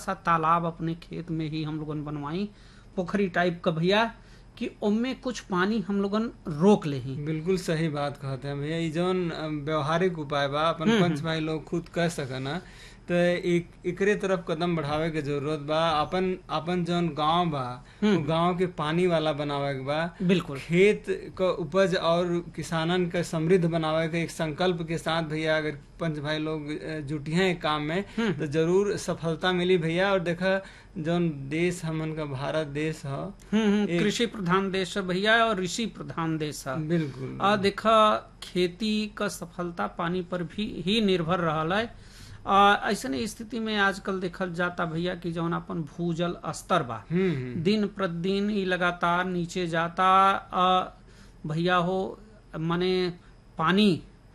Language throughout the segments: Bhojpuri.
सा तालाब अपने खेत में ही हम लोगन बनवाई पोखरी टाइप का भैया कि उनमें कुछ पानी हम लोगन रोक ले ही बिल्कुल सही बात कहते हैं भैया ई जौन अ, व्यवहारिक उपाय बा अपन पंच भाई लोग खुद कर सकना तो एक एकरे तरफ कदम बढ़ावे के जरूरत बा अपन अपन जौन गांव बा वो गांव के पानी वाला बनावे के बा बिल्कुल खेत क उपज और किसानन के समृद्ध बनावे के एक संकल्प के साथ भैया अगर पंच भाई लोग अ, जुटिए एक काम में तो जरूर सफलता मिली भैया और देखा जौन देश हमन का भारत देश ह हम्म हम्म, कृषि प्रधान देश है भैया और ऋषि प्रधान देश है बिल्कुल आ देखा खेती का सफलता पानी पर भी ही निर्भर रहल है आ, ऐसने स्थिति में आजकल देखल जाता भैया कि जौन अपन भूजल स्तर बा हम्म हम्म दिन प्रतिदिन ई लगातार नीचे जाता आ, भैया हो माने पानी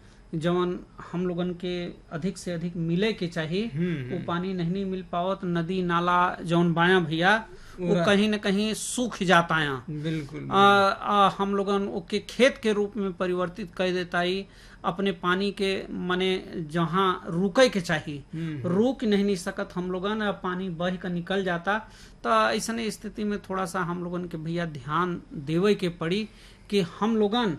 जवन हम लोगन के अधिक से अधिक मिले के चाहिए हम्म, वो पानी नहीं मिल पावत नदी नाला जौन बाया भैया वो कहीं न कहीं सूख जाता यहाँ बिल्कुल आ, आ, हम लोगन ओके खेत के रूप में परिवर्तित कर देता ही अपने पानी के माने जहाँ रुके के चाहिए रुक नहीं नहीं सकत हम लोगन आ, पानी बह कर निकल जाता तो ऐसने स्थिति में थोड़ा सा हम लोगन के भैया ध्यान देवे के पड़ी कि हम लोगन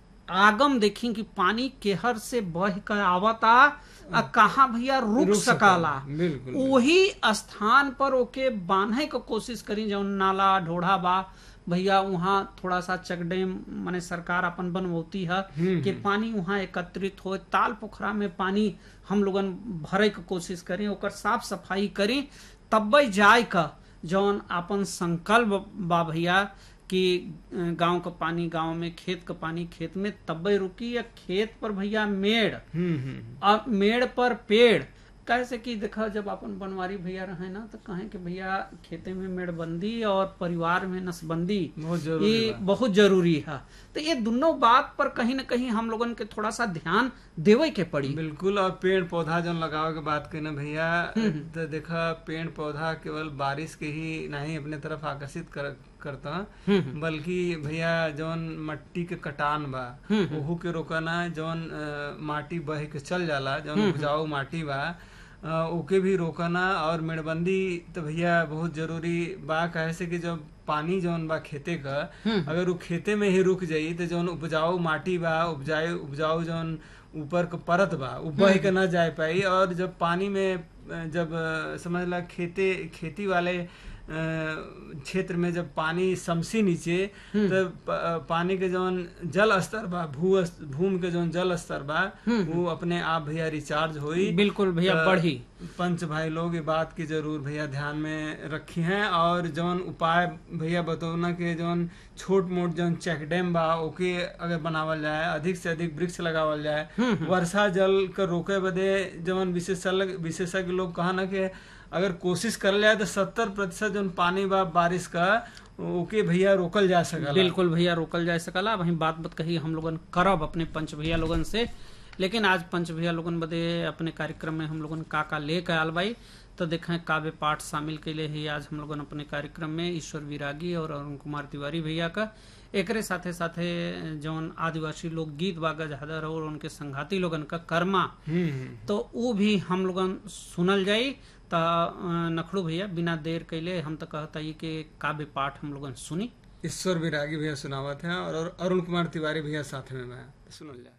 आगम देखी कि पानी केहर से बह कर आवता आ कहाँ भैया रुक, रुक सकाला बिल्कुल वही स्थान पर ओके बांधे के कोशिश करी जौन नाला ढोढ़ा बा भैया वहाँ थोड़ा सा चेक डैम माने सरकार अपन बनवती है कि पानी वहाँ एकत्रित हो ताल पोखरा में पानी हम लोगन भरे के कोशिश करी ओकर साफ सफाई करी तब्बे जाय का जौन अपन संकल्प बा भैया कि गांव का पानी गांव में खेत का पानी खेत में तब्बे रुकी या खेत पर भैया मेड़ हम्म हम्म अब मेड़ पर पेड़ कैसे कि देखा जब अपन बनवारी भैया रहे ना तो कहें कि भैया खेते में मेड़बंदी और परिवार में नसबंदी बहुत जरूरी ये बहुत जरूरी है तो ये दोनों बात पर कहीं ना कहीं हम लोगन के थोड़ा सा ध्यान देवे के पड़ी बिल्कुल और पेड़ पौधा जौन लगावे के बात करी ना भैया तो देखा पेड़ पौधा केवल बारिश के ही नहीं अपने तरफ आकर्षित कर, करता बल्कि भैया जौन मट्टी के कटान बा ओहू के रोकना जौन अ, माटी बह के चल जाला जौन उपजाऊ माटी बा अ, ओके भी रोकना और मेड़बंदी तो भैया बहुत जरूरी बा कहे से कि जब पानी जौन बा खेते का अगर वो खेते में ही रुक जाई तो जौन उपजाऊ माटी बा उपजाऊ उपजाऊ जौन ऊपर का परत बा वो बह के ना जा पाई और जब पानी में अ, जब अ, समझ ला खेते खेती वाले अ, क्षेत्र में जब पानी समसी नीचे तो प- पानी के जौन जल स्तर बा भू भूमि के जौन जल स्तर बा वो अपने आप भैया रिचार्ज होई बिल्कुल भैया तो बढ़ी पंच भाई लोग ये बात की जरूर भैया ध्यान में रखी हैं और जौन उपाय भैया बतौना के जौन छोट मोट जौन चेक डैम बा ओके अगर बनावल जाए अधिक से अधिक वृक्ष लगावल जाए वर्षा जल के रोके बदे जौन विशेषज्ञ विशेषज्ञ लोग कहा ना कि अगर कोशिश कर जाए तो सत्तर प्रतिशत जौन पानी बा बारिश का ओके भैया रोकल जा सकला बिल्कुल भैया रोकल जा सकला वही बात बत कही हम लोगन करब अपने पंच भैया लोगन से लेकिन आज पंच भैया लोगन बदे अपने कार्यक्रम में हम लोगन का का ले के आल बाई तो देखें काव्य पाठ शामिल कैले ही आज हम लोगन अपने कार्यक्रम में ईश्वर विरागी और अरुण कुमार तिवारी भैया का एकरे साथे साथे जौन आदिवासी लोग गीत बागा जहादर और उनके संघाती लोगन का कर्मा हम्म हम्म। तो वो भी हम लोगन सुनल जाई त अ, नखड़ू भैया बिना देर कैले हम तो कहता ही कि काव्य पाठ हम लोगन सुनी ईश्वर विरागी भैया सुनावत हैं और अरुण कुमार तिवारी भैया साथ में मैं सुनल जाए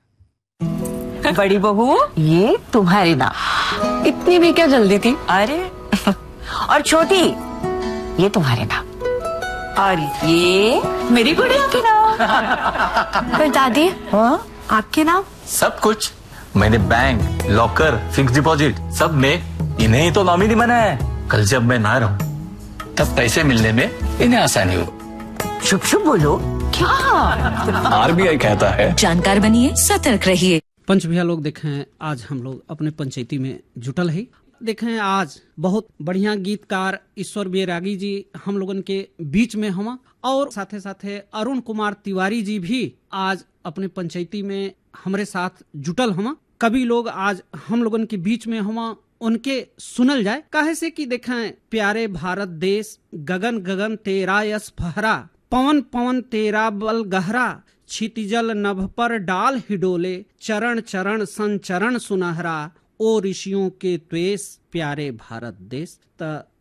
बड़ी बहू ये तुम्हारी नाम इतनी भी क्या जल्दी थी अरे और छोटी ये तुम्हारे नाम और ये मेरी गुड़िया के नाम पर दादी हाँ आपके नाम सब कुछ मैंने बैंक लॉकर फिक्स डिपॉजिट सब में इन्हें ही तो नॉमिनी बनाया है कल जब मैं ना रहूं तब पैसे मिलने में इन्हें आसानी हो शुभ शुभ बोलो क्या आरबीआई कहता है जानकार बनिए सतर्क रहिए पंच भैया लोग देखें आज हम लोग अपने पंचायती में जुटल है देखें आज बहुत बढ़िया गीतकार ईश्वर बैरागी जी हम लोगन के बीच में हम और साथे साथे अरुण कुमार तिवारी जी भी आज अपने पंचायती में हमरे साथ जुटल हम कभी लोग आज हम लोगन के बीच में हम उनके सुनल जाए काहे से कि देखें प्यारे भारत देश गगन गगन तेरा यस फहरा पवन पवन तेरा बल गहरा क्षितिजल नभ पर डाल हिडोले चरण चरण संचरण सुनहरा ओ ऋषियों के त्वेष प्यारे भारत देश त